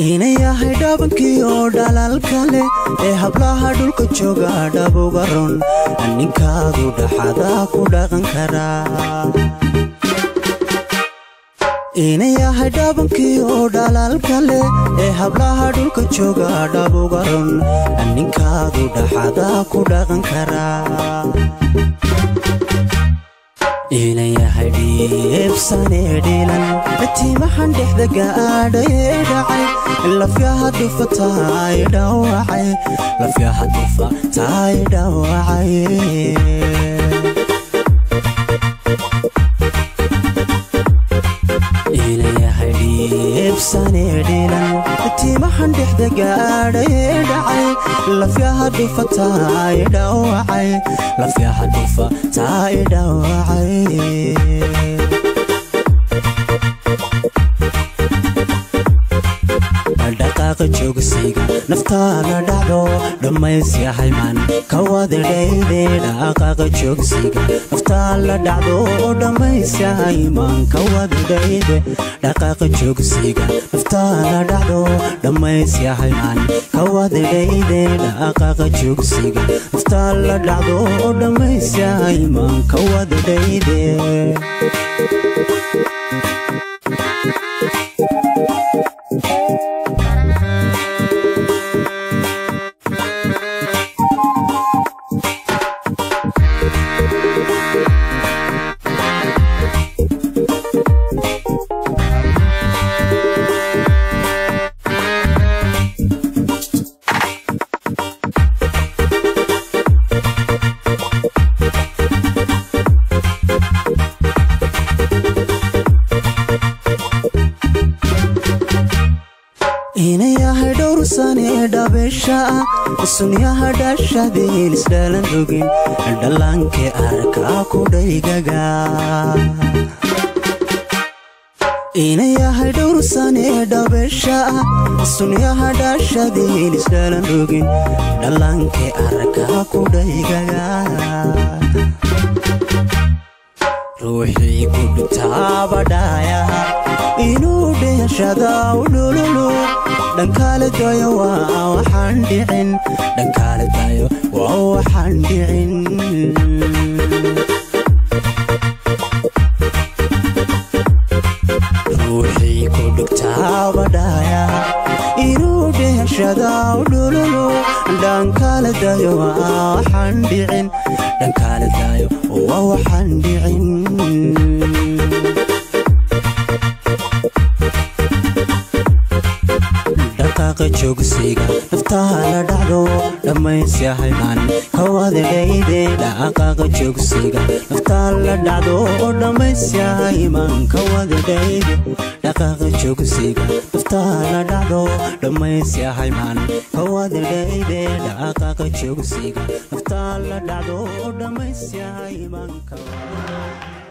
inayahay dhabankii oo dhalaalka leh ee hablaha dhulka jooga dhabuga ron ninkaadu dhaxada ku dhaqan karaa inayahay dhabankii oo dhalaalka leh ee hablaha dhulka jooga dhabuga ron ninkaadu dhaxada ku dhaqan karaa inayahay dhiibsanee dhiilan tiimahan dhexda gaadhayee dhacay lafyaha dufa taay dhawacay lafyaha dufa taay dhawacay inayahay dhiibsanee dhiilan tiimahan dhexda gaadhayee dhacay lafyaha dufa taay dhawacay lafyaha dufa taay dhawacay dhaqaaqa joogsiga naftaada dhacdo dhammaysyahay man kawadadhayde dhaqaaqa joogsiga naftaala dhacdo dhammaysyahay man kawadadhayde dhaqaaqa joogsiga naftaala dhacdo dhammaysyahay man kawadadhayde dhaqaaqa joogsiga naftaala dhacdo dhammaysyahay man kawadadhayde inayahay dhowrsanee dhabeesha ah sunyaha dhashadeen isdhalan rogin dhallaanke arkaa ku dhaygaga inayahay dhowrsanee dhabeesha ah sunyaha dhashadeen isdhalan rogin dhallaanke arkaa ku dhaygaga ruuxii ku dhutaabadhaayaha inuu dheeshada u dhululu dhankaale dayo waa waxaan dhicin dhankaale dayo waa waxaan dhicin ruuxii ku dhugtaabadhaayaha inuu dheeshada u dhululu dhankaale dayo waa waxaan dhicin dhankaale dayo waa waxaan dhicin dhaqaaqa joogsiga naftaala dhacdo dhammaysyahay man kawadadhayde dhaqaaqa joogsiga naftaala dhacdo dhammaysyahay man kawadadhayde dhaqaaqa joogsiga naftaala dhacdo dhammaysyahay man kawadadhayde dhaqaaqa joogsiga naftaala dhacdo dhammaysyahay man kawadadhayde